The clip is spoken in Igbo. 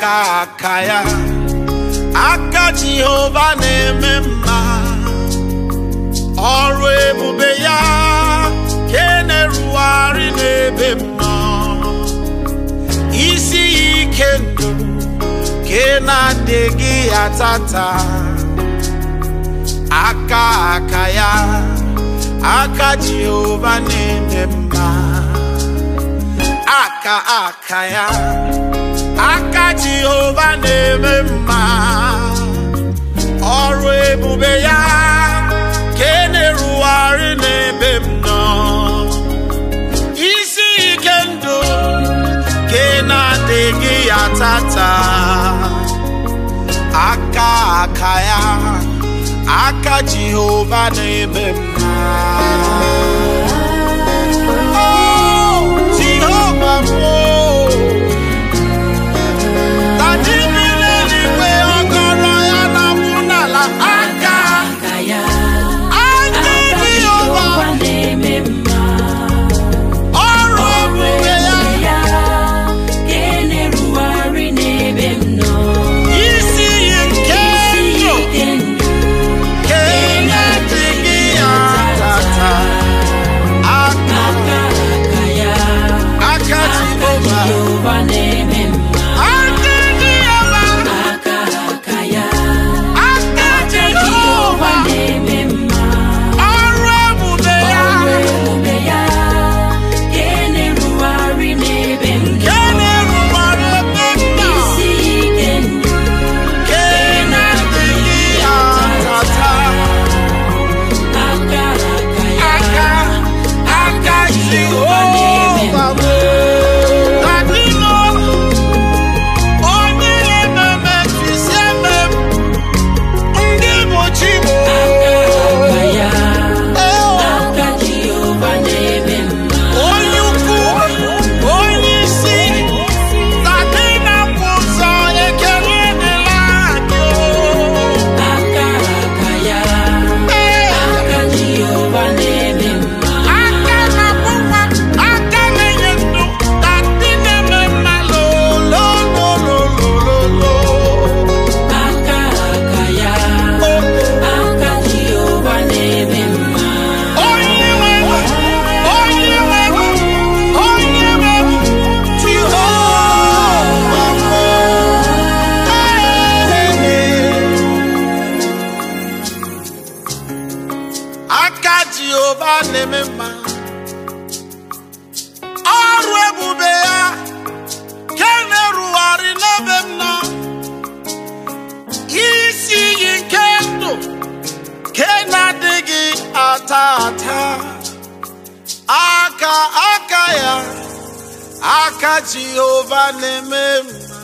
aka aka ya aka jehova na-eme mma ọrụ ebube ya ke na-erugharị n'ebe m nọ isi ya ike ndụ ke na-adịghị ya tata aka aka ya aka jehova na-eme mma aka aka ya aka jehova na-eme mma ọrụ ebube ya ka e na-erugharị n'ebe m nọ isi ike ndụ ka ị na-adịghị ya tata aka aka ya aka jehova na-eme mma Oh, Jehova m, oh. Taji bi n'eluigwe, ọgọrọ ya na-akwụ n'ala. Aka, aka ya aka aka Jehova, Jehova na-eme mma ọrụ ọrụ ebube ya, ebube ya ka e na-erugharị n'ebe m nọ isi iyi nke isi ndụ, ike ndụ ka ị na-adịghị ya tata. Aka, aka aka ya aka aka Jehova, Jehova na-eme mma aka Jehova, aka aka ya aka aka Jehova Jehova, na-eme mma ọrụ ebube ya, ọrụ ebube ya ka e na-erugharị n'ebe m ka nọ ị na-erubere ebe m nọ. isi ike ndụ Ka ị na-adịghị ya tata. aka aka ya aka aka Jehova bụ adịnọ onye na-ememe tụsi eme m ndị bụ chi bụ aka ya aka Jehova na-eme mma onye ukwu onye isi tadị na-akwụ ụzọ ekele dịla anyị aka aka ya Ee. aka Jehova na-eme mma aka na-akwụkwa aka na-enye ndụ ka ndị na-eme mma lolololololo aka aka ya aka Jehova na-eme mma onye nwe onye nwe onye nwe Jehova aka Jehova na-eme mma ọrụ ebube ya ke na-erugharị n'ebe m nọ isi iyi nke ndụ ke na-adịghị ata ata aka aka ya aka Jehova na-eme mma